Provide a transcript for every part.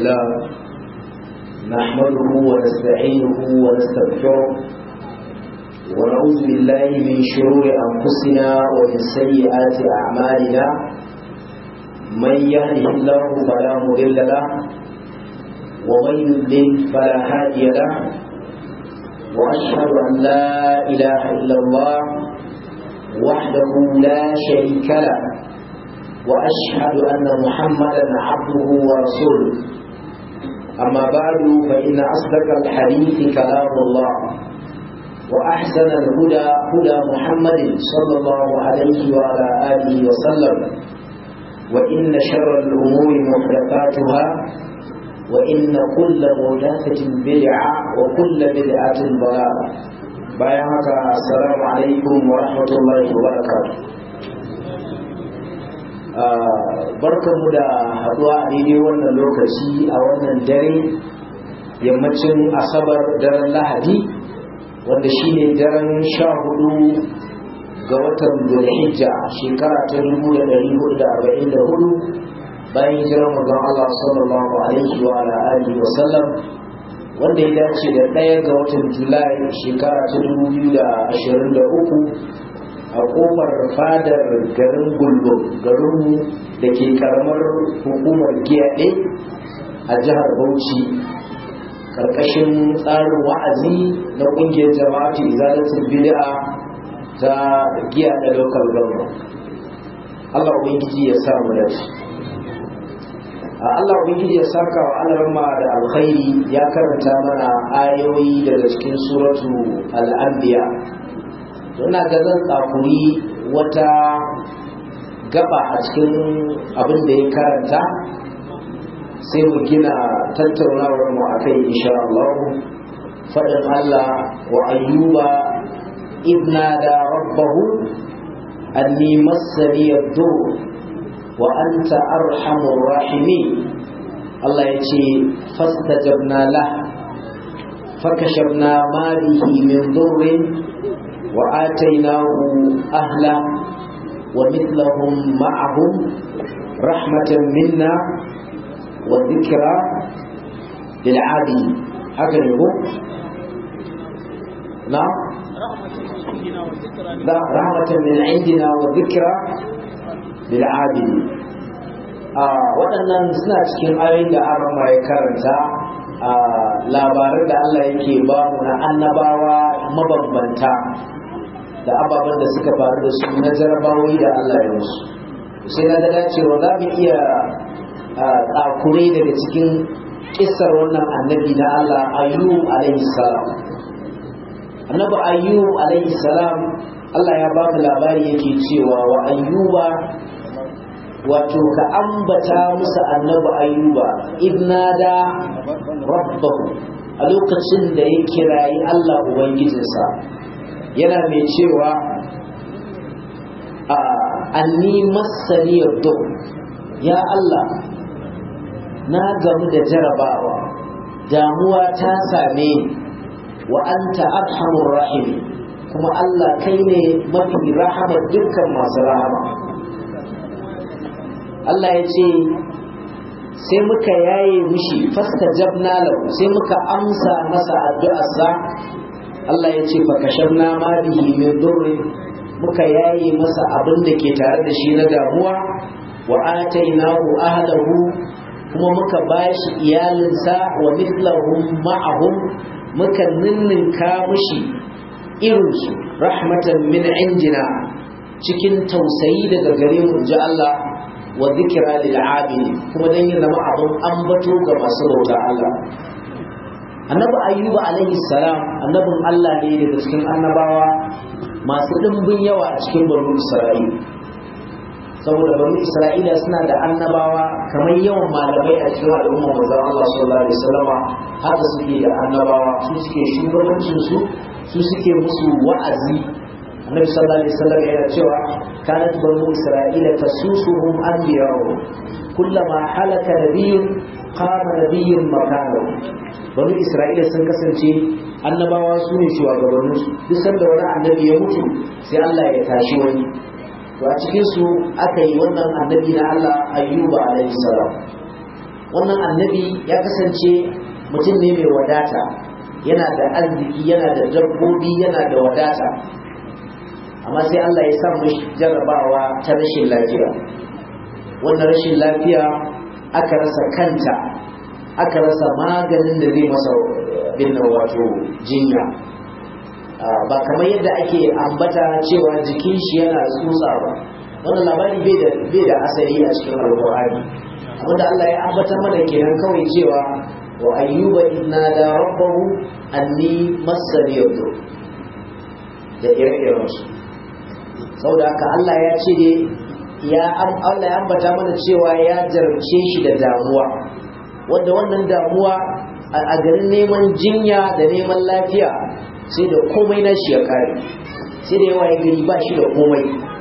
لله نحمده ونستعينه ونستغفره ونعوذ بالله من شرور أنفسنا ومن سيئات أعمالنا من يهده الله فلا مضل له ومن يضلل فلا هادي له وأشهد أن لا إله إلا الله وحده لا شريك له وأشهد أن محمدا عبده ورسوله أما بعد فإن أصدق الحديث كلام الله وأحسن الهدى هدى محمد صلى الله عليه وعلى آله وسلم وإن شر الأمور محدثاتها وإن كل محدثة بدعة وكل بدعة ضلالة بايعك السلام عليكم ورحمة الله وبركاته barkanmu da haduwa a daidai wannan lokaci a wannan dare yammacin asabar daren lahadi wanda shine daren sha hudu ga watan zulhijja shekara ta dubu da dari hudu da arba'in da hudu bayan hijirar manzon Allah sallallahu alaihi wa alihi wa sallam wanda ya dace da ɗaya ga watan julai shekara ta dubu biyu da ashirin da uku a kofar fadar garin gulbo garinmu da ke karamar hukumar giyaɗe a jihar bauchi ƙarƙashin tsarin wa'azi na ƙungiyar jama'atu izalatul bid'a ta giyaɗe local government Allah ubangiji ya sa mu dace Allah ubangiji ya saka wa alarma da alkhairi ya karanta mana ayoyi daga cikin suratu al-anbiya ina ga zan tsakuri wata gaba a cikin abin da ya karanta sai mu gina tattaunawar mu akai insha Allah faɗin Allah wa ayyuba idna da rabbahu anni massani yadur wa anta arhamur rahimin Allah ya ce fastajabna lah fakashafna ma bihi min dhurrin وآتيناه أهلا ومثلهم معهم رحمة منا وذكرى للعادي هكذا يقول نعم لا رحمة من عندنا وذكرى للعادي waɗannan suna cikin ayoyin da an rama ya karanta a labaran da Allah yake ba mu na annabawa mabambanta da ababen da suka faru da su na jarabawoyi da Allah ya musu sai na ga dacewa za mu iya tsakure daga cikin kisar wannan annabi na Allah ayyub alaihi salam annabi ayyub alaihi salam Allah ya ba mu labari yake cewa wa ayyuba wato ka ambata musu annabi ayyuba idnada rabbahu a lokacin da ya kirayi Allah ubangijinsa yana mai cewa a anni masani yadda ya Allah na gamu da jarabawa damuwa ta same ni wa anta arhamur rahim kuma Allah kai ne mafi rahamar dukkan masu rahama Allah ya ce sai muka yaye mushi fasta jabna lahu sai muka amsa masa addu'arsa Allah ya ce fakashabna ma bihi min durri muka yaye masa abin da ke tare da shi na damuwa wa atainahu ahlahu kuma muka bashi iyalinsa wa mithlahum ma'ahum muka ninninka mushi irinsu rahmatan min indina cikin tausayi daga gare mu ji Allah wa zikra lil abidi kuma dan yin zama abin ambato ga masu bauta Allah annabi ayyuba alaihi salam annabin Allah ne daga cikin annabawa masu dimbin yawa a cikin banu isra'ila saboda banu isra'ila suna da annabawa kamar yawan malamai a cikin al'umma manzon Allah sallallahu alaihi wasallama haka suke da annabawa su suke shugabancin su su suke musu wa'azi annabi sallallahu alaihi wasallam yana cewa kanat banu isra'ila tasusuhum anbiya'u kullama halaka nabiyyun qama nabiyyun makanahu banu isra'ila sun kasance annabawa su ne shugabanninsu duk sanda wani annabi ya mutu sai Allah ya tashi wani to a cikin su aka yi wannan annabi na Allah ayyuba alaihi salam wannan annabi ya kasance mutum ne mai wadata yana da arziki yana da dabbobi yana da wadata amma sai Allah ya sa mishi jarrabawa ta rashin lafiya wannan rashin lafiya aka rasa kanta aka rasa maganin da zai masa binna wato jinya ba kamar yadda ake ambata cewa jikin shi yana tsutsa ba wannan labari bai da asali a cikin alƙur'ani abinda Allah ya ambata mana kenan kawai cewa wa ayyuba inna da rabbahu anni massani yadur da ire-iren su saboda haka Allah ya ce ne ya Allah ya ambata mana cewa ya jarabce shi da damuwa wanda wannan damuwa a garin neman jinya da neman lafiya sai da komai na shi ya kare sai da yawa ya gari ba shi da komai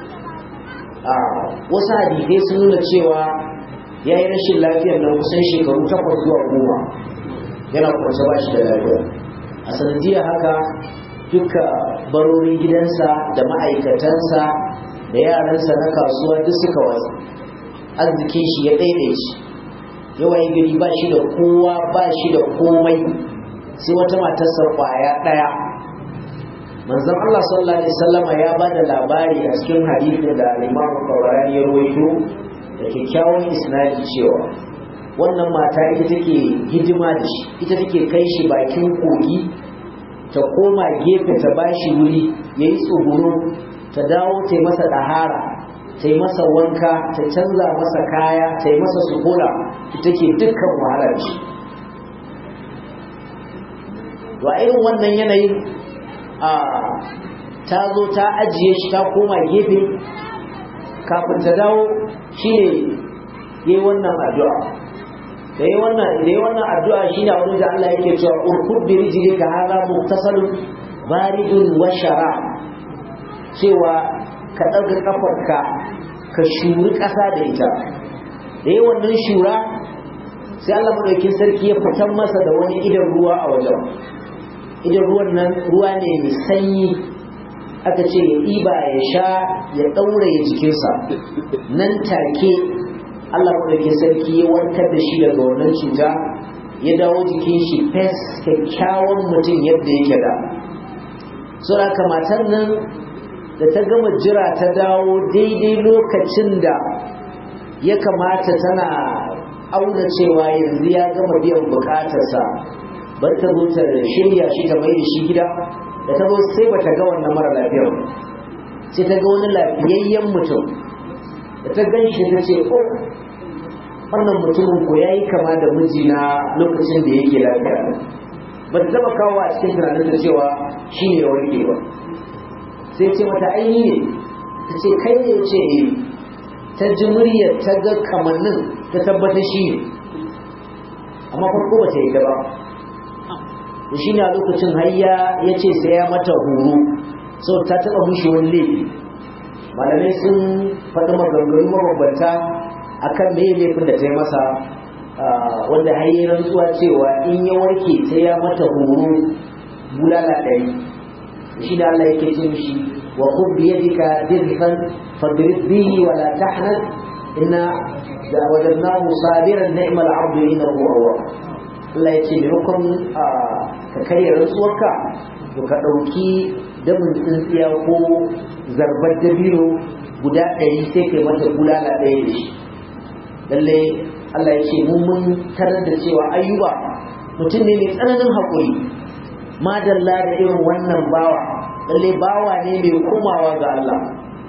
wasu hadithai sun nuna cewa ya yi rashin lafiyar na kusan shekaru takwas zuwa goma yana kwanci ba shi da lafiya a sanadiyar haka duka barorin gidansa da ma'aikatansa da yaransa na kasuwa duk suka wasu arzikin shi ya ɗaiɗaici yawan gari ba shi da kowa ba shi da komai sai wata matarsa kwaya ɗaya manzon Allah sallallahu alaihi wasallama ya ba da labari a cikin hadisin da al-Imam Tabarani ya rawaito da kyakkyawan isnadi cewa wannan mata ita take hidima da shi ita take kai shi bakin kogi ta koma gefe ta bashi wuri yayi tsuguro ta dawo ta yi masa dahara ta yi masa wanka ta canza masa kaya ta yi masa sukola ita ke dukkan wahalar shi to a irin wannan yanayin a ta zo ta ajiye shi ta koma gefe kafin ta dawo shi ne yi wannan addu'a da yi wannan da yi wannan addu'a shi ne wani da Allah yake cewa urkud bi rijlika hadha muktasalun baridun wa shara cewa ka ɗaga ƙafarka ka shuri ƙasa da ita da yi wannan shura sai Allah maɗaukin sarki ya fitan masa da wani idan ruwa a wajen idan ruwan nan ruwa ne mai sanyi aka ce ya ɗiba ya sha ya ɗauraye jikinsa nan take Allah maɗaukin sarki ya warkar da shi daga wannan cuta ya dawo jikin shi fes kyakkyawan mutum yadda yake da sura matan nan da ta gama jira ta dawo daidai lokacin da ya kamata tana auna cewa yanzu ya gama biyan bukatarsa bar ta zo ta shirya shi ta mai da shi gida da ta zo sai bata ga wannan mara lafiyar sai ta ga wani lafiyayyen mutum da ta gan shi ta ce oh wannan mutumin ko ya yi kama da mijina lokacin da yake lafiya ba ta taba kawo a cikin tunanin da cewa shi ne ya warke ba sai ce mata aini ne ta ce kai ne ce ne ta ji muryar ta ga kamannin ta tabbata shi ne amma farko ba ta yi ba da shi ne a lokacin hayya ya ce sai ya mata horo sau ta taɓa mushi wani laifi malamai sun faɗi maganganu mabambanta a kan me laifin da ta yi masa wanda hayya rantsuwa cewa in ya warke sai ya mata horo bulala ɗari shi da Allah yake ce mishi wa khudh bi yadika dirhan fadrib bihi wa la tahnan inna da wajadnahu sabiran ni'mal 'abdu innahu awwab Allah ya ce maimakon ka karya rantsuwarka to ka ɗauki damin tsintsiya ko zarbar dabino guda ɗari sai kai mata bulala ɗaya da shi lallai Allah ya ce mun mun tarar da cewa ayyuba mutum ne mai tsananin haƙuri madalla da irin wannan bawa lallai bawa ne mai komawa ga Allah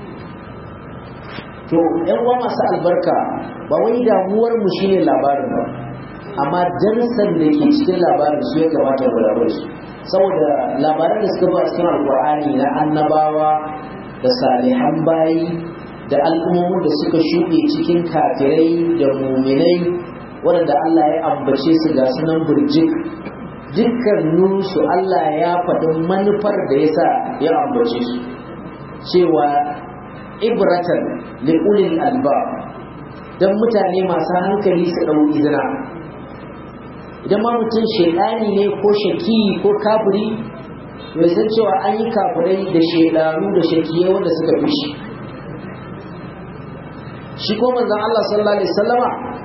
to yan uwa masu albarka ba wai damuwar mu shine labarin ba amma darsan da ke cikin labarin su ya kamata mu rabu su saboda labaran da suka ba cikin alkur'ani na annabawa da salihan bayi da al'ummomin da suka shuɗe cikin kafirai da muminai waɗanda Allah ya ambace su ga sunan burjik dukkaninsu Allah ya faɗi manufar da ya sa ya ambace su cewa ibratan li'ulil albab don mutane masu hankali su ɗau izina idan ma mutum shaidani ne ko shaki ko kafiri bai san cewa an yi kafirai da shaidanu da shakiye wanda suka fi shi shi ko manzon Allah sallallahu alaihi wasallama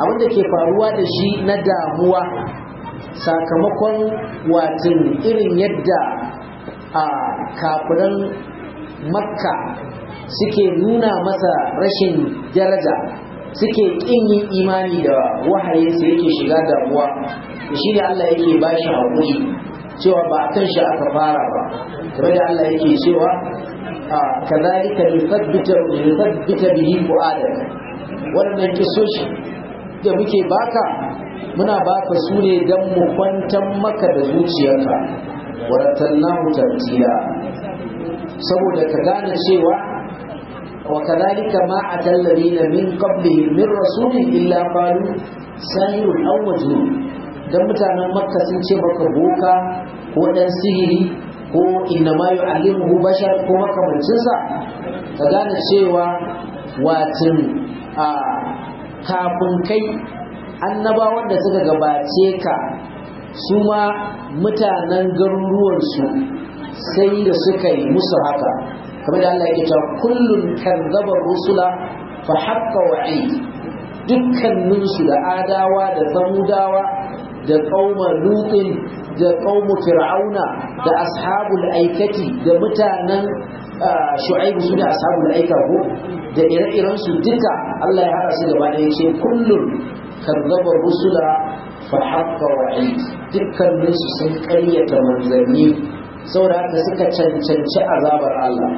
abin da ke faruwa da shi na damuwa sakamakon watin irin yadda a kafiran makka suke nuna masa rashin daraja suke ƙin yin imani da wahayinsa yake shiga damuwa shi ne Allah yake ba shi haƙuri cewa ba a kan shi aka fara ba game da Allah yake cewa kazalika lithabbita lithabbita bihi fu'adak wannan kisoshi da muke baka muna baka su ne don mu kwantar maka da zuciyarka waratalnahu tartila saboda ka gane cewa wa kadhalika ma atal ladina min qablihim min rasulin illa qalu sahirun aw majnun dan mutanen makka sun ce maka boka ko dan sihiri ko inna ma yu'allimuhu bashar ko makamancin sa ka gane cewa watin a kafin kai annabawan da suka gabace ka su ma mutanen garuruwansu sai da suka yi musu haka kamar da Allah yake cewa kullun kazzaba rusula fa haqqa wa'id dukkanin su da adawa da samudawa da qauma lutin da qaumu fir'auna da ashabul aikati da mutanen shu'aib su da ashabul aika ko da ire-iren su duka Allah ya hada su gaba da yake kullun kazzaba rusula fa haqqa wa'id dukkanin su sun ƙaryata manzanni saboda haka suka cancanci azabar Allah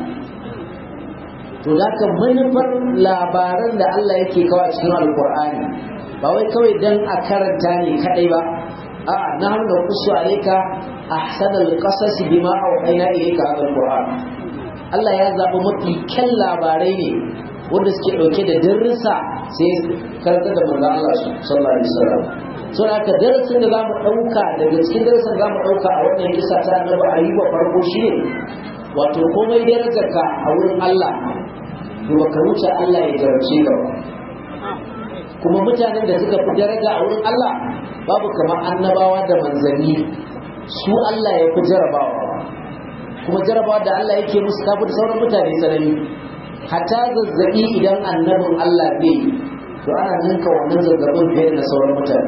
to da ka manufar labaran da Allah yake kawo cikin alkur'ani ba wai kawai dan a karanta ne kadai ba a na hanga kusu alaika ahsanal qasas bima awhayna ilayka hadha alquran Allah ya zaɓi mafi kyan labarai ne wanda suke ɗauke da darussa sai karanta da manzo Allah sallallahu alaihi wasallam so haka darasin da zamu ɗauka daga cikin darasin zamu ɗauka a wannan kisa ta annabi ayyuba farko shine wato komai darajarka a wurin Allah to baka wuce Allah ya jarabce ka ba kuma mutanen da suka fi daraja a wurin Allah babu kamar annabawa da manzanni su Allah ya fi jarabawa kuma jarabawa da Allah yake musu tafi da sauran mutane sanani hatta zazzabi idan annabin Allah bai to ana ninka wannan zazzabin fiye da sauran mutane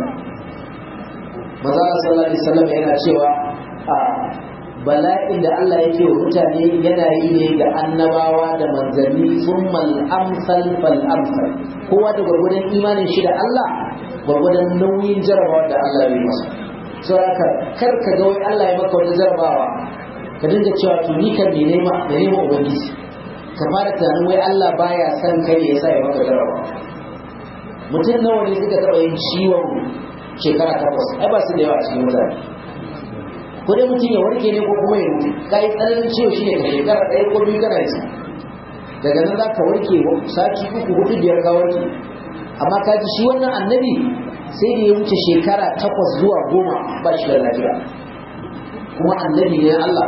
maza sallallahu alaihi wasallam yana cewa a bala'in da Allah yake wa mutane yana yi ne ga annabawa da manzanni summal amsal fal amsal kowa da gwargwadon imanin shi da Allah gwargwadon nauyin jarabawa da Allah ya masa so haka kar ka ga wai Allah ya maka wani jarabawa ka dinga cewa to ni kan me nema da nema ubangiji ka fara tunanin wai Allah baya son kai ya sa ya maka jarabawa mutum nawa ne suka taɓa yin ciwon shekara takwas ai ba su da yawa cikin mutane ko dai mutum ya warke ne ko kuma ya mutu ka yi tsananin ciwo shi ne ka shekara ɗaya ko biyu kana yi daga nan za ka warke sati uku hudu biyar ka warke amma ka ji shi wannan annabi sai da ya wuce shekara takwas zuwa goma ba shi da lafiya kuma annabi ne Allah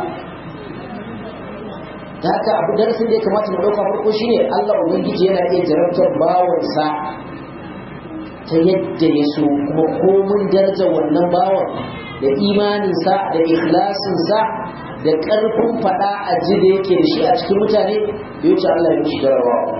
da haka abu darasin da ya kamata mu ɗauka farko shine Allah ubangiji yana iya jarabtar bawansa ta yadda ya so kuma komin darajar wannan bawan da imaninsa da ikhlasinsa da ƙarfin faɗa a ji da yake da shi a cikin mutane da wuce Allah ya mishi jarabawa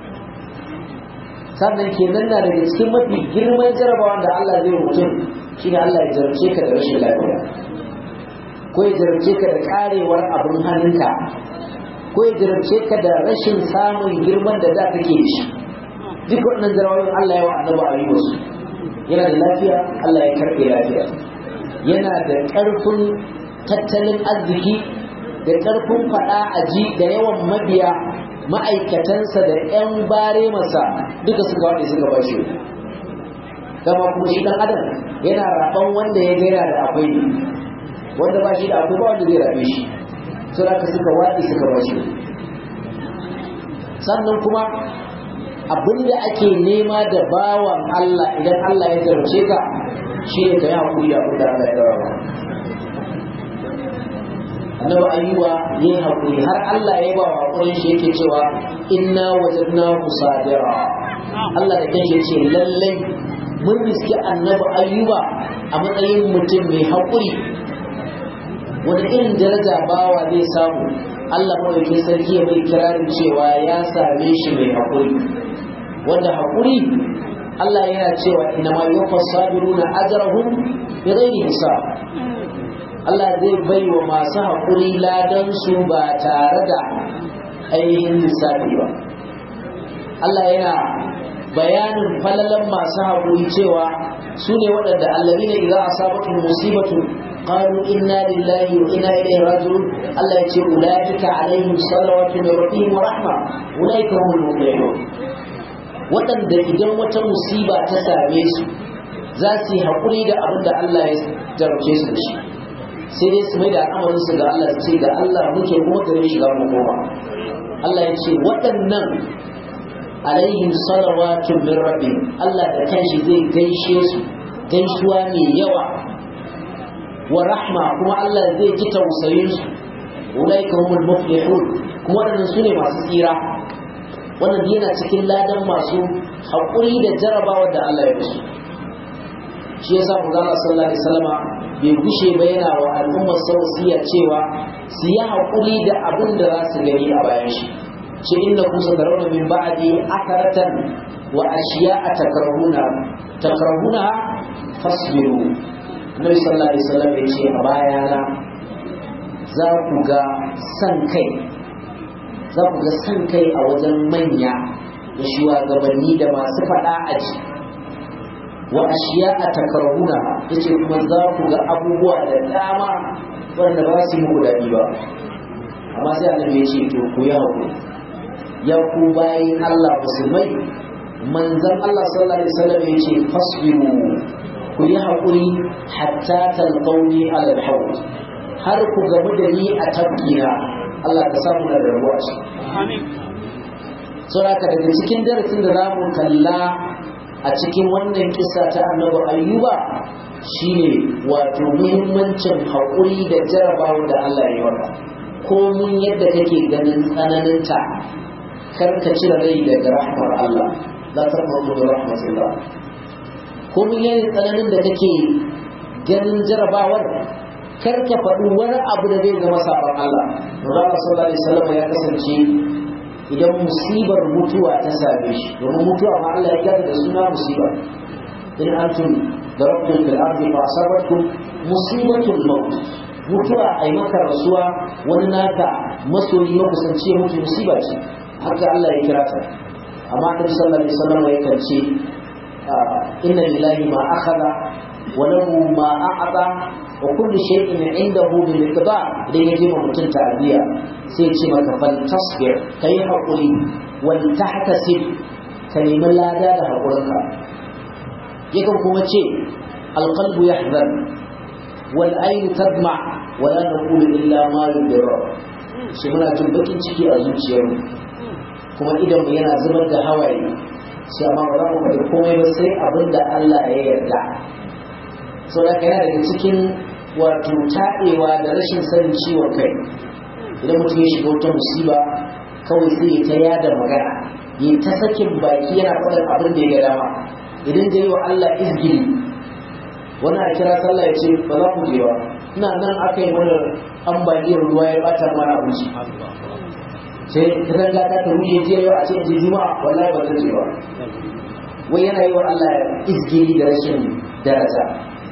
sannan kenan na daga cikin mafi girman jarabawa da Allah zai mutum shi ne Allah ya jarabce ka da rashin lafiya ko ya jarabce ka da karewar abin hannunka ko ya jarabce ka da rashin samun girman da za ka ke shi duk waɗannan jarabawoyin Allah ya wa annabi a yi wasu yana da lafiya Allah ya karɓe lafiya yana da ƙarfin tattalin arziki da ƙarfin faɗa a ji da yawan mabiya ma'aikatansa da 'yan bare masa duka suka waɗe suka ba shi gama kuma shi ɗan adam yana raɓan wanda ya gaira da akwai wanda ba shi da akwai ba wanda zai raɓe shi su da suka waɗe suka ba shi sannan kuma abinda ake nema da bawan Allah idan Allah ya zarce ka shi ne ka yi haƙuri da abin da Allah ya dawa annabi ayyuba yayi haƙuri har Allah ya ba haƙurin shi yake cewa inna wajadna musadira Allah da kanshi ce lallai mun riski annabi ayyuba a matsayin mutum mai haƙuri wani irin daraja bawa zai samu Allah maɗauki sarki ya mai kirarin cewa ya same shi mai haƙuri wanda haƙuri Allah yana cewa inna ma yuwaffas sabiruna ajrahum bighairi hisab Allah zai bai wa masu haƙuri ladan su ba tare da ainihin lissafi ba Allah yana bayanin falalan masu haƙuri cewa su ne waɗanda allazina idza asabatu musibatu qalu inna lillahi wa inna ilaihi raji'un Allah ya ce ulaika alaihim salawatu min rabbihim wa rahma ulaika humul muflihun waɗanda idan wata musiba ta same su za su yi haƙuri da abin da Allah ya jarabce su da shi sai dai su mai da al'amarin su ga Allah su ce ga Allah muke kuma gare shi za mu koma Allah ya ce waɗannan alaihim salawatu min rabbihim Allah da kanshi zai gaishe su gaisuwa mai yawa wa rahma kuma Allah zai ji tausayin su ulaika humul muflihun kuma waɗannan su ne masu tsira wannan yana cikin ladan masu haƙuri da jarabawa da Allah ya musu shi yasa Manzo sallallahu alaihi wasallama bai gushe ba yana wa al'ummar sausiya cewa su yi haƙuri da abin da za su gani a bayan shi ce inda ku satarawna min ba'di akaratan wa ashiya'a takrahuna takrahuna fasbiru Annabi sallallahu alaihi wasallam ya ce a bayana za ku ga san kai za ku ga san kai a wajen manya da shugabanni da masu faɗa aji wa ashiya a takarhuna yace kuma za ku ga abubuwa da dama wanda ba su yi muku daɗi ba amma sai annabi ya ce to ku yi haƙuri ya ku bayin Allah musulmai manzon Allah sallallahu alaihi wasallam ya ce fasbiru ku yi haƙuri hatta talqauni ala al har ku gamu da ni a tabbina Allah ka samu da rabuwa ce. Saboda daga cikin darasin da za mu kalla a cikin wannan kisa ta annabi ayyuba shine wato muhimmancin haƙuri da jarabawa da Allah ya yi ko mun yadda kake ganin tsananinta kar ka cire rai daga rahmar Allah la taqnatu bi rahmatillah ko mun yadda tsananin da kake ganin jarabawar kar ka faɗi wani abu da zai zama sabon Allah Rasulullah sallallahu alaihi wasallam ya kasance idan musibar mutuwa ta same shi domin mutuwa ma Allah ya gada da suna musiba in antum darabtum fil ardi fa asabatkum musibatul maut mutuwa ai maka rasuwa wani naka masoyi makusanci mutu musiba ce haka Allah ya kira ta amma Annabi sallallahu alaihi wasallam ya kance inna lillahi ma akhadha wa lahu ma a'ata wa kullu shay'in 'indahu bi miqdar idan yaje ma mutum ta'diya sai ce maka fal tasbir kai hakuri wal tahtasib ka nemi lada da hakurinka yakan kuma ce alqalbu yahzan wal aynu tadma wa la naqulu illa ma yudra shi muna jin bakin ciki a zuciyarmu kuma idan mu yana zubar da hawaye sai amma ba za mu faɗi komai ba sai abin da Allah ya yarda saboda yana daga cikin wato taɗewa da rashin sanin ciwon kai idan mutum ya shiga wata musiba kawai sai ya ta yada magana ya ta sakin baki yana faɗin abin da ya ga dama idan zai yi wa Allah izgili wani a kira sallah ya ce ba za mu je ba ina nan aka yi mana ambaliyar ruwa ya bata mana abinci sai ta danga ta ta wuce je yau a ce je juma'a wallahi ba zan je ba wai yana yi wa Allah izgili da rashin daraja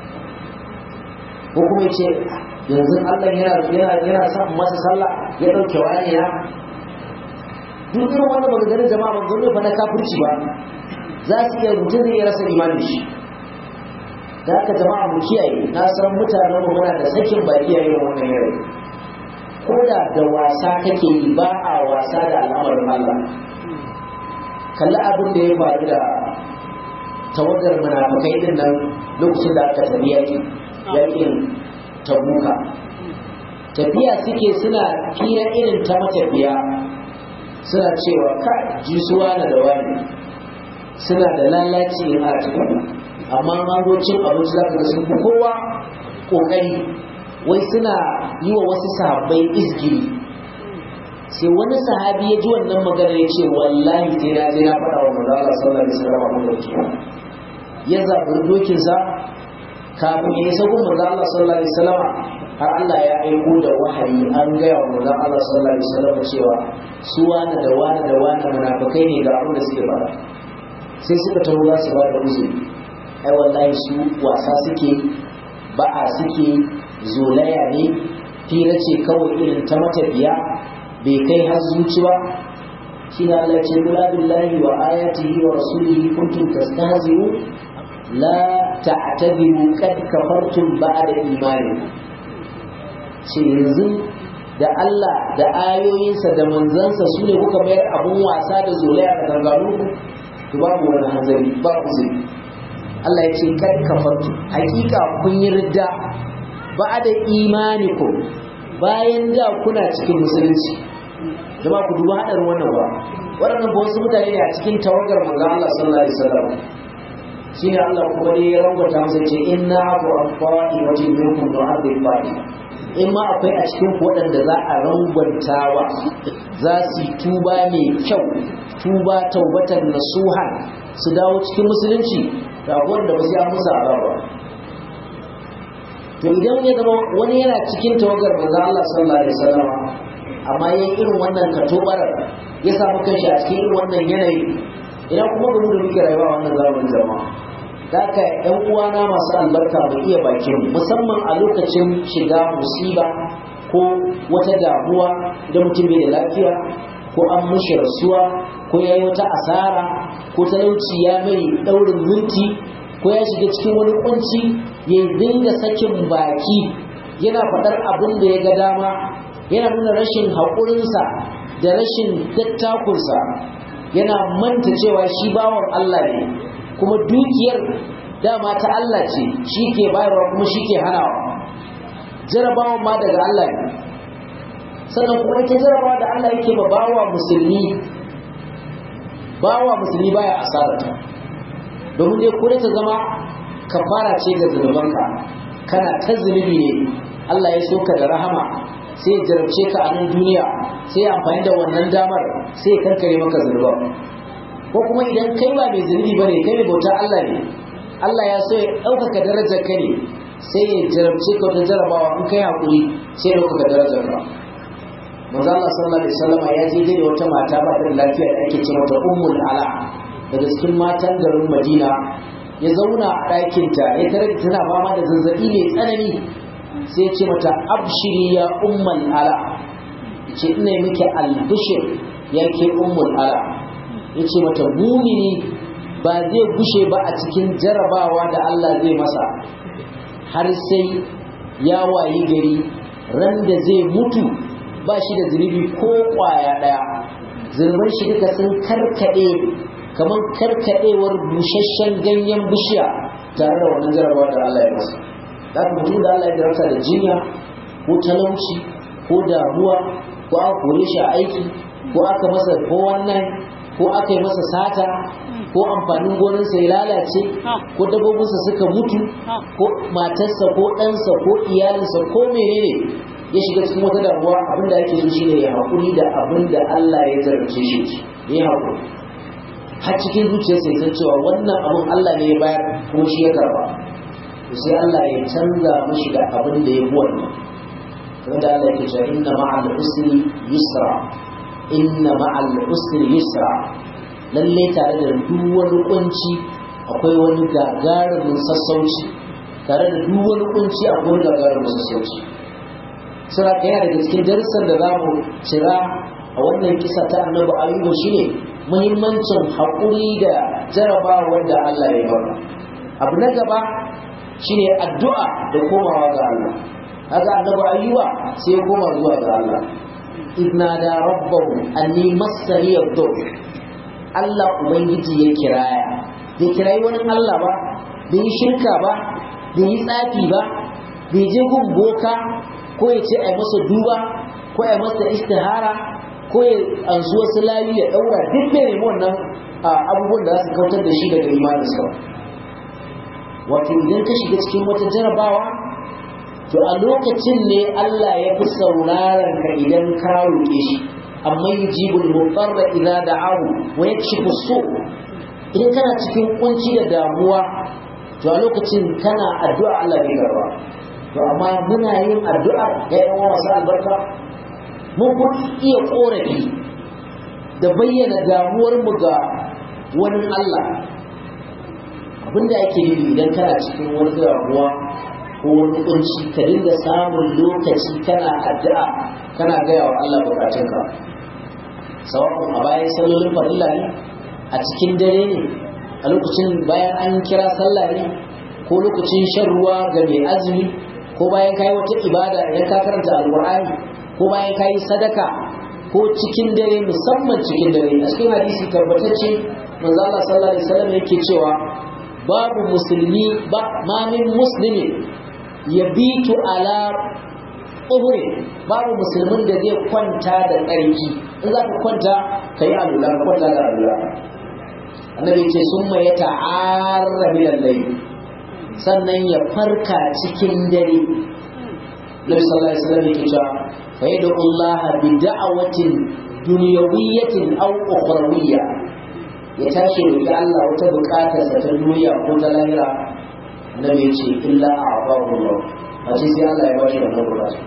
ko kuma ya ce yanzu Allah yana yana yana son masa sallah ya dauke wani ya duk irin wannan maganganun jama'a ban gano fa na kafirci ba za su iya mutum zai rasa imanin shi da haka jama'a mu kiyaye na san mutanen mu muna da sakin baki a irin wannan yare ko da da wasa kake yi ba a wasa da al'amarin Allah kalli abin da ya faru da tawagar munafikai din nan lokacin da aka tafi yaki yakin tabuka tafiya suke suna fira irin ta matafiya suna cewa ka jisuwa na da wani suna da lalaci a cikin amma magocin abinci za ka ga sun fi kowa ƙoƙari wai suna yi wa wasu sahabbai izgiri sai wani sahabi ya ji wannan magana ya ce wallahi sai na je na faɗa wa manzo Allah sallallahu alaihi wasallam abin da ke ya zaɓi dokinsa kafin ya isa gun manzo Allah sallallahu alaihi wasallam har Allah ya aiko da wahayi an gaya wa manzo Allah sallallahu alaihi wasallam cewa su wani da wani da wani munafikai ne ga abin da suke fara sai suka taho za su ba da uzuri ai wallahi su wasa suke ba'a suke zolaya ne fira ce kawai irin ta matafiya bai kai har zuci ba shi ne Allah ce kula billahi wa ayatihi wa rasulihi kuntum tastahzi'u la ta'tabiru qad kafartum ba'da imani ce yanzu da Allah da ayoyinsa da manzansa su ne kuka mayar abun wasa da zolaya da ganganu to babu wani hanzari ba uzuri Allah ya ce kad kafartu hakika kun yi ridda ba da imanikum bayan da kuna cikin musulunci jama'a ku duba hadarin wannan ba waɗannan ba wasu mutane ne a cikin tawagar manzo Allah sallallahu alaihi wasallam shine Allah kuma ne ya rangwata masa ce inna abu afwa'i wa minkum nu'adhib ba'i in ma akwai a cikin waɗanda za a rangwantawa za su yi tuba mai kyau tuba taubatan nasuhan su dawo cikin musulunci da wanda ba sai an musu azaba to idan ya zama wani yana cikin tawagar manzo Allah sallallahu alaihi wasallam amma yayin irin wannan katobarar ya samu kanshi a cikin irin wannan yanayi ina kuma ga mu da muke rayuwa wannan zamanin jama'a Daka ‘yan uwana masu albarka mu iya bakin musamman a lokacin shiga musiba ko wata damuwa da mutum bai da lafiya ko an mushi rasuwa ko ya yi wata asara ko talauci ya mai ɗaurin minti ko ya shiga cikin wani kunci ya dinga sakin baki yana faɗar abin da ya ga dama yana nuna rashin haƙurinsa da rashin dattakunsa yana manta cewa shi bawan Allah ne kuma dukiyar dama ta Allah ce shi ke bayarwa kuma shi ke hanawa jarabawan ma daga Allah ne sannan kuma ita jarabawa da Allah yake ba bawa musulmi bawa musulmi baya asarata domin dai kure ta zama kafara ce ga zunubanka kana ta zunubi ne Allah ya soka da rahama sai ya jarabce ka a nan duniya sai ya amfani da wannan damar sai ya kankare maka zunuban ko kuma idan kai ba mai zunubi bane kai mai bautar Allah ne Allah ya so ya ɗaukaka darajar ka ne sai ya jarabce ka wata jarabawa in kai haƙuri sai ya ɗaukaka darajar ka manzo Allah sallallahu alaihi wasallam ya je da wata mata ba da lafiya da ake ce mata ummul ala daga cikin matan garin Madina ya zauna a ɗakinta ya tare tana fama da zazzabi mai tsanani sai ya ce mata abshiri ya ummul ala ce ina miki albishir ya ke ummul ala ya ce mata mumini ba zai gushe ba a cikin jarabawa da Allah zai masa har sai ya wayi gari ran da zai mutu ba shi da zunubi ko kwaya ɗaya zunuban shi duka sun karkaɗe kamar karkaɗewar busasshen ganyen bishiya tare da wannan jarabawa da Allah ya masa da mutum da Allah ya jarabta da jinya ko talauci ko damuwa ko aka kore shi a aiki ko aka masa ko wannan ko aka yi masa sata ko amfanin gonarsa ya lalace ko dabbobinsa suka mutu ko matarsa ko ɗansa ko iyalinsa ko menene ya shiga cikin wata damuwa abinda ake so shine ya haƙuri da abin da Allah ya zarce shi ya haƙuri har cikin zuciyarsa ya san cewa wannan abin Allah ne ya bayar kuma shi ya karba sai Allah ya canza mashi da abin da ya bi wannan kamar da Allah yake cewa inna ma'al usri yusra inna ma'al usri yusra lalle tare da duk wani kunci akwai wani gagarumin sassauci tare da duk wani kunci akwai wani gagarumin sassauci sura yana daga cikin darussan da za mu cira a wannan kisa ta annabi ayyuba shine muhimmancin haƙuri da jarabawar da Allah ya baka abu na gaba shine addu'a da komawa ga Allah haka annabi ayyuba sai ya koma zuwa ga Allah idna da rabbahu anni massani yadur Allah ubangiji ya kiraya bai kirayi wani Allah ba bai yi shirka ba bai yi tsafi ba bai je gun boka ko ya ce a masa duba ko a masa istihara ko ya ansu wasu layu ya daura duk bai nemi wannan abubuwan da za su kautar da shi daga imaninsa wato idan ka shiga cikin wata jarabawa to a lokacin ne Allah ya fi sauraron ka idan ka roƙe shi amma yujibul mutarra idza da'ahu wa yakshifu su idan kana cikin kunci da damuwa to a lokacin kana addu'a Allah bai karba to amma muna yin addu'a ya yi wasu albarka mun kun iya korafi da bayyana damuwar mu ga wani Allah abinda ake nufi idan kana cikin wani damuwa ko wani kunci ka dinga samun lokaci kana addu'a kana gaya wa Allah bukatunka sawa'un a bayan sallolin farilla ne a cikin dare ne a lokacin bayan an kira sallah ne ko lokacin shan ruwa ga mai azumi ko bayan kayi wata ibada idan ka karanta alqur'ani ko bayan kayi sadaka ko cikin dare musamman cikin dare a cikin hadisi tabbatacce manzo Allah sallallahu alaihi wasallam yake cewa babu musulmi ba ma min muslimin yabitu ala uhuri babu musulmin da zai kwanta da tsarki in za ka kwanta ka yi alula ka kwanta da alula annabi ce sun mai ya ta'arra lallai sannan ya farka cikin dare nabi sallallahu alaihi wasallam yake cewa fa yad'u Allah bi da'awatin dunyawiyyatin aw ukhrawiyya ya tashi roki Allah wata bukatar sa ta duniya ko ta lahira annabi ya ce illa a'tahu Allah a ce sai Allah ya ba shi wannan bukata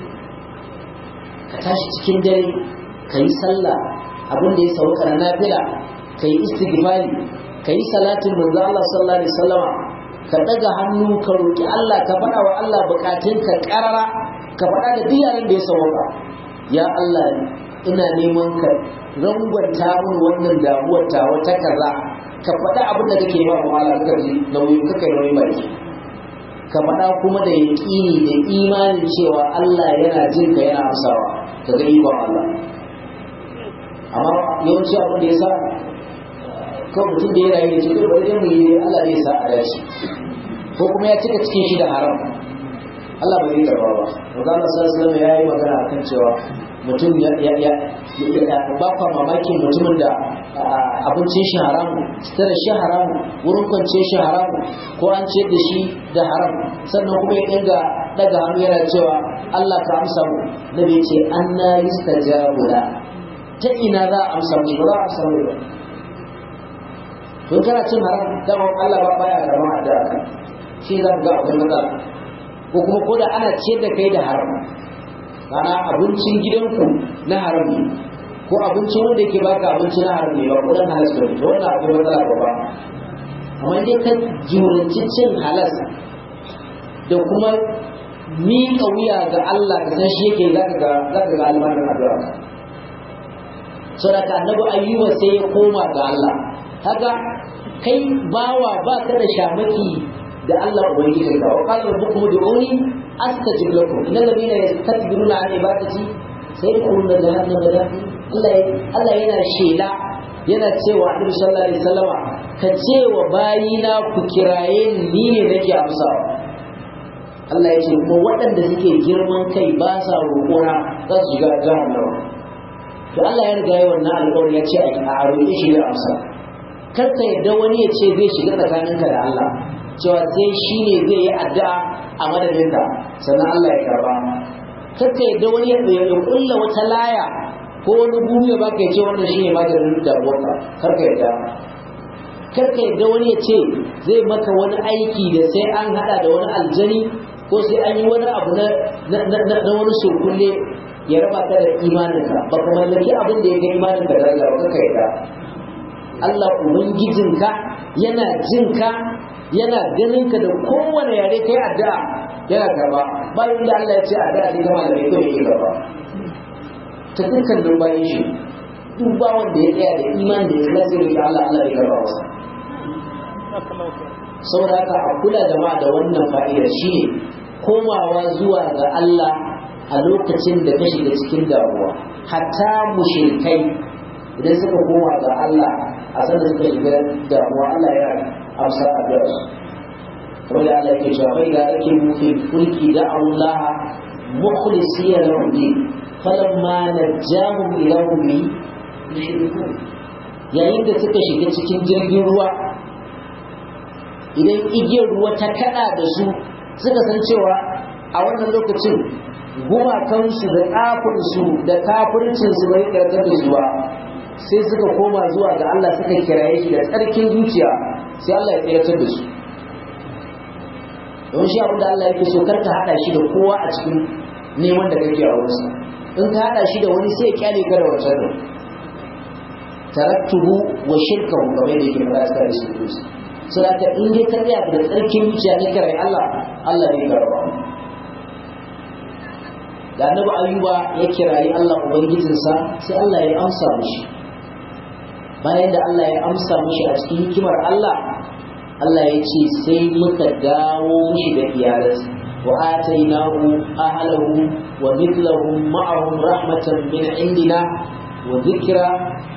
ka tashi cikin dare ka yi sallah abin da ya sauka na nafila ka yi istighfari ka yi salatin manzo Allah sallallahu alaihi wasallama ka daga hannu ka roki Allah ka faɗa wa Allah bukatun ka karara ka faɗa da duk yaran da ya sauka ya Allah ina neman ka rangwanta min wannan damuwar ta wata kaza ka faɗa abin da kake ba mu Allah ka ji nauyi ka kai nauyi baki ka faɗa kuma da yaƙini da imanin cewa Allah yana jin ka yana amsawa ka ga ikon Allah amma yawanci abin da ya sa kawai mutum da ya rayu da cikin bari mu yi Allah ne sa a dace ko kuma ya cika cikin shi da haram Allah bai yi karba ba Maza Allah sallallahu ya yi magana akan cewa mutum ya ya ya ba kwa mamakin mutumin da abincin shi haramu sutura shi haramu wurin kwance shi haramu ko an ce da shi da haram sannan kuma ya dinga daga hannu yana cewa Allah ka amsa mu nabi ce anna yustajabu la ta ina za a amsa mu ba za a amsa mu ba to kana cin haram dama Allah ba baya karama addu'a ka shi za ka ga akwai matsala ko kuma ko da ana ciyar da kai da haram ana abincin gidanku na haram ne ko abincin wanda yake baka abinci na haram ne ba ko dan halas ba to wannan akwai matsala ba ba amma dai ka juranci cin halas da kuma miƙa wuya ga Allah ka san shi yake zaka ga zaka ga almanin addu'a saboda annabi ayyuba sai ya koma ga Allah haka kai bawa ba ka da shamaki da Allah ubangiji ka wa qala rabbukum ud'uni astajib lakum innal ladina yastakbiruna an ibadati sayadkhuluna jahannama dakhil Allah Allah yana shela yana cewa Annabi sallallahu alaihi wasallama ka ce wa bayina ku kiraye ni ne nake amsawa Allah ya ce kuma waɗanda suke girman kai ba sa roƙona za su shiga jahannama to Allah ya riga yi wannan alƙawari ya ce a roƙe shi da amsa kar ka yarda wani ya ce zai shiga tsakaninka da Allah cewa sai shi ne zai yi addu'a a madadinka sannan Allah ya karba kar ka yarda wani ya kulla wata laya ko wani gumi ya baka ya ce wannan shi ne maganin damuwarka kar ka yarda kar ka yarda wani ya ce zai maka wani aiki da sai an hada da wani aljani ko sai an yi wani abu na wani surkulle ya raba ka da imaninka ba ka mallaki abin da ya kai imaninka daraja ba ka yarda Allah Ubangijinka yana jinka yana ganinka da kowane yare kai addu'a yana karba bayan da Allah ya ce addu'a ne gama da kai yake gaba ta dukkan don bayan shi duk ba wanda ya tsaya da iman da ya zai da Allah Allah ya karba masa saboda haka a kula jama'a da wannan fa'idar shine komawa zuwa ga Allah a lokacin da ka shiga cikin damuwa hatta mushrikai idan suka koma ga Allah a sanar suka shiga damuwa Allah ya amsa addu'a kamar da Allah yake cewa bai da ake muke fulki da Allah mukhlisiyya lahu din falamma najahum ila ummi yushrikun yayin da suka shiga cikin jirgin ruwa idan igiyar ruwa ta kada da su suka san cewa a wannan lokacin gumakansu da kafinsu da kafircinsu bai karkar da su ba sai suka koma zuwa ga Allah suka kiraye shi da tsarkin zuciya sai Allah ya tsayar da su don shi abin da Allah yake so karka hada shi da kowa a cikin neman da kake a wurinsa in ka hada shi da wani sai ya kyale ka da wancan din taraktuhu wa shirkahu kamar da yake fara cikin hadisi so da ka in dai ka tsaya da tsarkin zuciya ne kare Allah Allah ne karba da annabi ayuba ya kirayi Allah ubangijinsa sai Allah ya amsa mishi bayan da Allah ya amsa mishi a cikin hikimar Allah Allah ya ce sai muka dawo mishi da iyalansa wa atainahu ahlahu wa mithlahum ma'ahum rahmatan min indina wa dhikra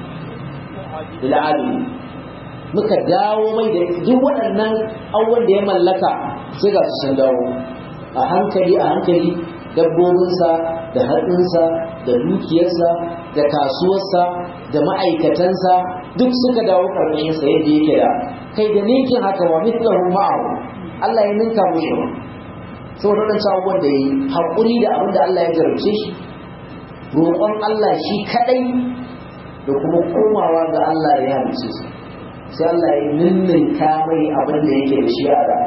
lil alamin muka dawo mai da duk waɗannan abubuwan da ya mallaka sai ga su sun dawo a hankali a hankali dabbobinsa da hatsinsa da dukiyarsa da kasuwarsa da ma'aikatansa duk suka dawo ƙarƙashinsa yadda yake da kai da ninkin haka wa mithlahu ma'ahu Allah ya ninka mushi saboda wadancan abubuwan da ya yi haƙuri da abin da Allah ya jarabce shi roƙon Allah shi kaɗai da kuma komawa ga Allah ya halice su sai Allah ya ninninka mai abin da yake da shi a da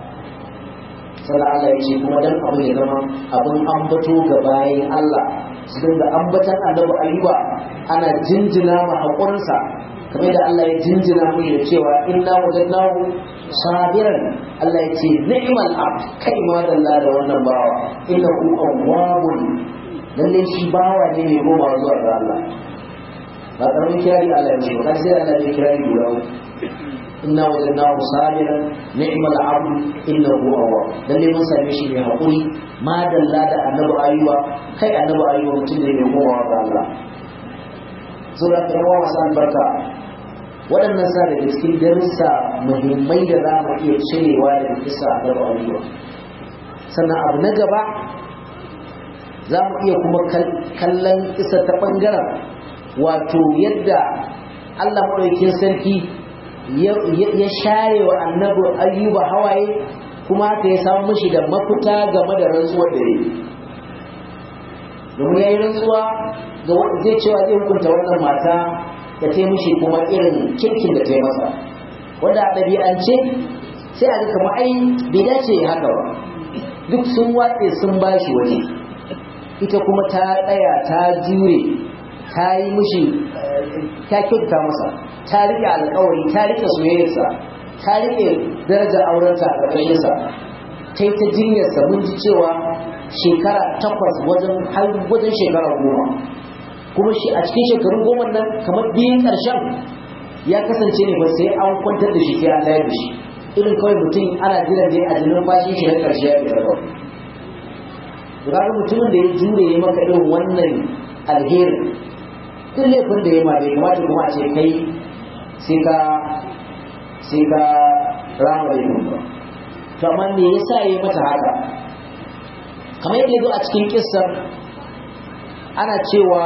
sannan Allah ya ce kuma dan abin ya zama abin ambato ga bayan Allah su dinga ambatan annabi ayuba ana jinjina ma haƙurinsa kamar da Allah ya jinjina mu da cewa inna wajadnahu sabiran Allah ya ce ni'mal abd kai ma dalla da wannan bawa innahu awwabun lalle shi bawa ne mai goma zuwa ga Allah ba karamin kirari Allah ya ce ba sai Allah ya kirari guda inna wajadnahu sabiran ni'mal abd innahu awwab lalle mun same shi mai hakuri ma dalla da annabi ayuba kai annabi ayuba mutum ne mai goma ga Allah sura ta yawa masu albarka waɗannan sa daga cikin darussa muhimmai da za mu iya cirewa daga kisa a gaba ayuba sannan abu na gaba za mu iya kuma kallon kisa ta ɓangaren wato yadda Allah maɗaukin sarki ya share wa annabi ayyuba hawaye kuma haka ya samu mishi da mafita game da rantsuwar da ya domin ya yi rantsuwa ga zai cewa zai hukunta wannan mata da ta mishi kuma irin kirkin da ta yi masa wanda a ɗabi'ance sai a ga kama ai bai dace ya haka ba duk sun watse sun ba shi waje ita kuma ta tsaya ta jure ta yi mishi ta kyauta masa ta riƙe alƙawari ta riƙe soyayyarsa ta riƙe darajar aurenta a ƙarƙashinsa ta yi ta jinyarsa mun ji cewa shekara takwas wajen har wajen shekara goma kuma shi a cikin shekarun goma nan kamar biyun ƙarshen ya kasance ne ba sai an kwantar da shi sai an layar da shi irin kawai mutum ana jiran ne a jinin fashin shi na ƙarshe ya fita kawai Ga mutumin da ya jure ya maka irin wannan alherin duk laifin da ya ma bai kamata kuma a ce kai sai ka sai ka rama laifin ba to amma me yasa ya mata haka kamar yadda zo a cikin kissar ana cewa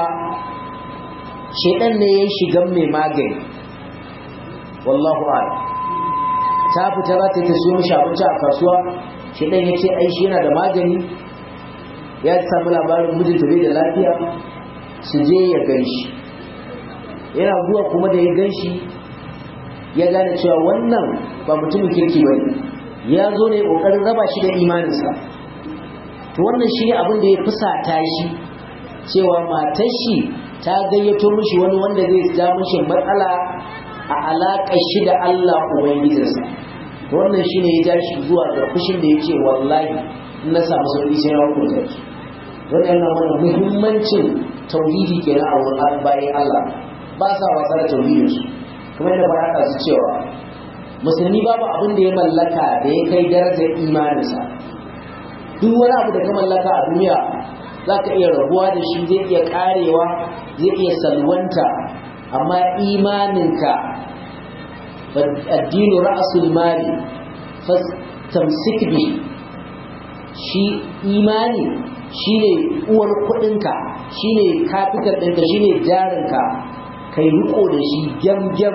shedan ne ya shigan mai magani wallahu a'lam ta fita za ta siyo mishi abinci a kasuwa shedan ya ce ai shi yana da magani ya samu labarin mijinta bai da lafiya su je ya gan shi yana zuwa kuma da ya gan shi ya gane cewa wannan ba mutumin kirki ba ne ya zo ne ƙoƙarin raba shi da imaninsa to wannan shi ne abin da ya fusata shi cewa matar shi ta gayyato mishi wani wanda zai ja mishi matsala a alaƙar shi da Allah Ubangijinsa to wannan shi ne ya ja shi zuwa ga fushin da ya ce wallahi in na samu sauƙi sai na hukunta ki wannan yana mana muhimmancin tauhidi kenan a wurin bayan Allah ba sa wasa da tauhidinsu kuma yadda ba su cewa musulmi babu abin da ya mallaka da ya kai darajar imaninsa duk wani abu da ka mallaka a duniya za ka iya rabuwa da shi zai iya karewa zai iya salwanta amma imaninka addinu ra'asul mali tamsik bi shi imani shine uwar kudinka shine kafitar ɗinka shine jarinka kai riko da shi gyam-gyam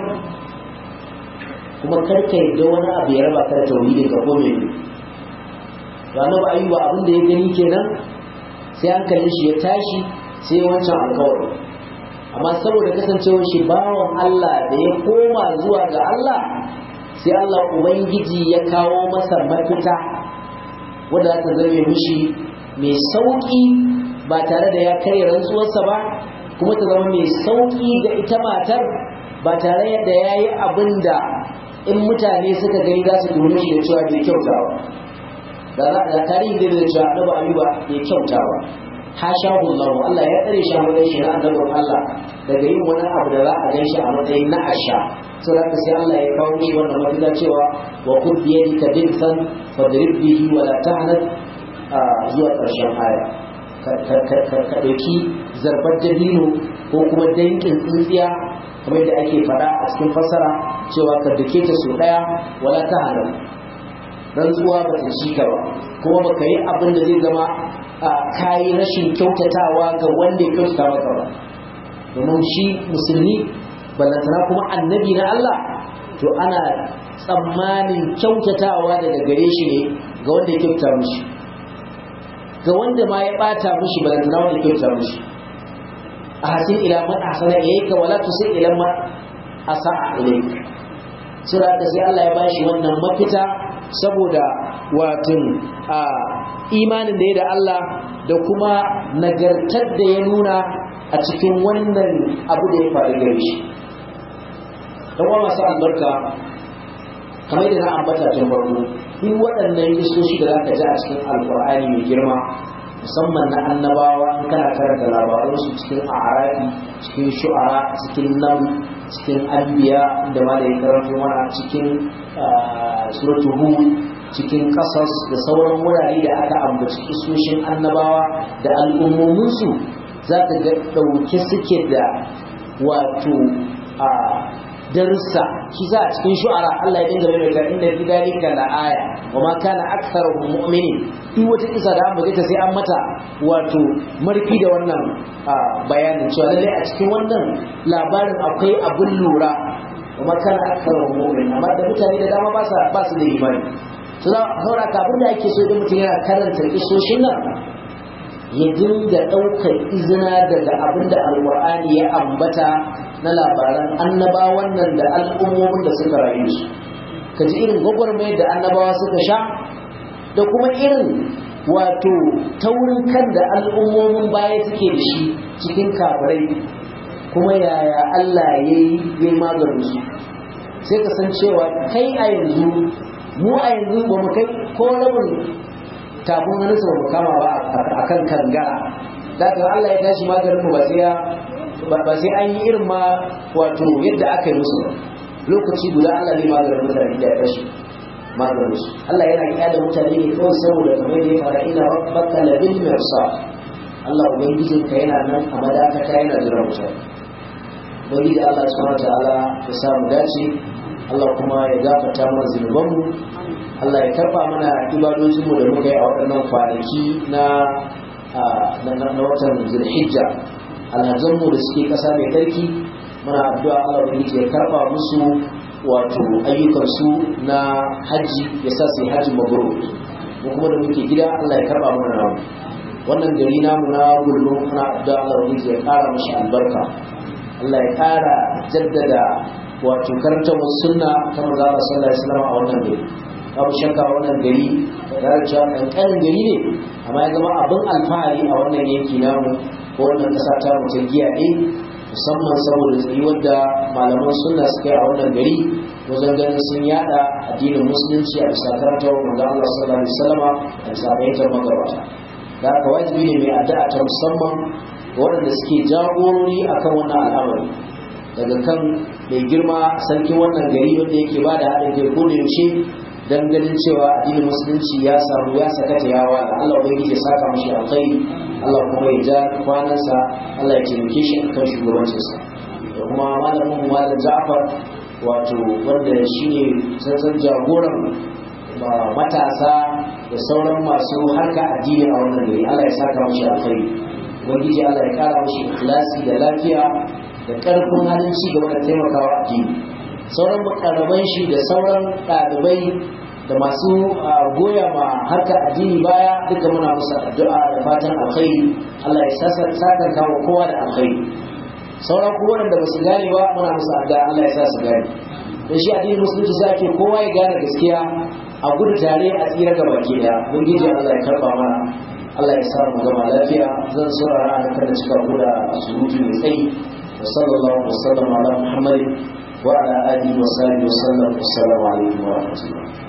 kuma karka yadda wani abu ya raba ka da tauhidin ka ko mai ranar ba ayyuba abin da ya gani kenan sai an kalli shi ya tashi sai wancan alkawari amma saboda kasancewar shi bawan Allah da ya koma zuwa ga Allah sai Allah Ubangiji ya kawo masa mafita wadda ta zame mishi mai sauƙi ba tare da ya karya rantsuwarsa ba kuma ta zama mai sauƙi ga ita matar ba tare da ya yi abin da in mutane suka gani za su dole shi da cewa bai kyautawa da da tarihi da da cewa annabi ayuba bai kyautawa hashahu Allah Allah ya tsare shi a matsayin shi na annabin Allah daga yin wani abu da za a gan shi a matsayin na asha sai da sai Allah ya kawo shi wannan mafita cewa wa kud bi yadika dinsan fadrib bihi wa la tahnat zuwa ƙarshen aya ka ɗauki zarbar dabino ko kuma dankin tsintsiya kamar yadda ake faɗa a cikin fassara cewa ka dake ta so ɗaya wala ta hana rantsuwa ba ta ci ka ba kuma ba ka yi abin da zai zama ka yi rashin kyautatawa ga wanda ya kyautata maka ba domin shi musulmi ballantana kuma annabi na Allah to ana tsammanin kyautatawa daga gare shi ne ga wanda ya kyautata mishi ga wanda ma ya bata mishi balantana wanda ya kyautata mishi a hasin ila man ahsana ilayka wala tusi ila man asa'a ilayka sura da sai Allah ya bashi wannan mafita saboda watin a imanin da ya da Allah da kuma nagartar da ya nuna a cikin wannan abu da ya faru gare shi dan wa masu albarka kamar da na ambata tun farko duk waɗannan isoshi da zaka ji a cikin alkur'ani mai girma musamman na annabawa in kana karanta labaransu cikin a'arafi cikin shu'ara cikin nan cikin anbiya da ma da ya karanto mana cikin suratu hud cikin kasas da sauran wurare da aka ambaci isoshin annabawa da al'ummominsu za ka ga ɗauke suke da wato a darussa shi za a cikin shu'ara Allah ya dinga mai ta inda fi dalika la aya wa ma kana aktharuhum mu'minin duk wata kisa da an ta sai an mata wato marfi da wannan bayanin cewa lalle a cikin wannan labarin akwai abin lura wa ma kana aktharuhum mu'minin amma da mutane da dama ba ba su da imani to saboda kafin da ake so idan mutum yana karanta kisoshin nan ya dinga ɗaukar izina daga abin da alƙur'ani ya ambata na labaran annabawan nan da al'ummomin da suka rayu su ka ji irin gwagwarmayar da annabawa suka sha da kuma irin wato taurin kan da al'ummomin baya suke da shi cikin kafirai kuma yaya Allah ya yi maganin su sai ka san cewa kai a yanzu mu a yanzu ba mu kai ko rabin kafin wani ba mu kama ba a kan kangara da Allah ya tashi maganin mu ba sai ya ba sai an yi irin ma wato yadda aka yi musu lokaci guda Allah ne maganin mutane da ya kashe maganin su Allah yana kyale mutane ne kawai saboda kamar da ya fara ina rabbaka la bil mirsa Allah ubangijin ka yana nan a madakata yana jira mutane ubangiji Allah subhanahu wataala ya samu dace Allah kuma ya gafarta mana zunubanmu Allah ya karba mana ibadojinmu da muka yi a waɗannan kwanaki na na watan zulhijja alhazanmu da suke ƙasa mai tsarki muna addu'a Allah ubangiji ya karba musu wato ayyukansu na hajji ya sa su yi hajji mabrur mu kuma da muke gida Allah ya karba mana namu wannan gari namu na gullu muna addu'a Allah ubangiji ya ƙara mashi albarka Allah ya ƙara jaddada wato karantar sunna ta manzo Allah sallallahu alaihi wasallam a wannan gari babu shakka wannan gari da cewa kankanin gari ne amma ya zama abin alfahari a wannan yanki namu ko wannan kasa ta mu ta giya ne musamman saboda tsayuwar da malaman sunna suka yi a wannan gari wajen ganin sun yada addinin musulunci a bisa karantar manzo Allah sallallahu alaihi wasallam a bisa bayyatar magabata da haka wajibi ne mai addu'a ta musamman ga waɗanda suke jagorori akan wannan al'amari daga kan mai girma sarkin wannan gari wanda yake ba da haɗin kai ko da yaushe dan ganin cewa addinin musulunci ya samu ya sakata yawa da Allah ubangiji ya saka mashi alkhairi Allah kuma ya ja kwanansa Allah ya taimake shi akan shugabancinsa da kuma malamin mu malam Ja'far wato wanda shine sansan jagoran matasa da sauran masu harka addini a wannan gari Allah ya saka mashi alkhairi ubangiji Allah ya kara mashi ikhlasi da lafiya da karfin halin ci gaba da taimakawa addini sauran makaraban shi da sauran ɗalibai da masu goya ma harkar addini baya duka muna musu addu'a da fatan alkhairi Allah ya saka kawo kowa da alkhairi sauran kuma wanda ba su gane ba muna musu addu'a Allah ya sa su gane da shi addinin musulunci sai ake kowa ya gane gaskiya a gudu tare a tsira ga baki daya ubangiji Allah ya karba mana Allah ya sa mu gama lafiya zan saurara da kada cika guda surutu mai tsayi wa sallallahu alaihi wa sallam ala muhammadin وعلى آله وصحبه وسلم والسلام عليكم ورحمة الله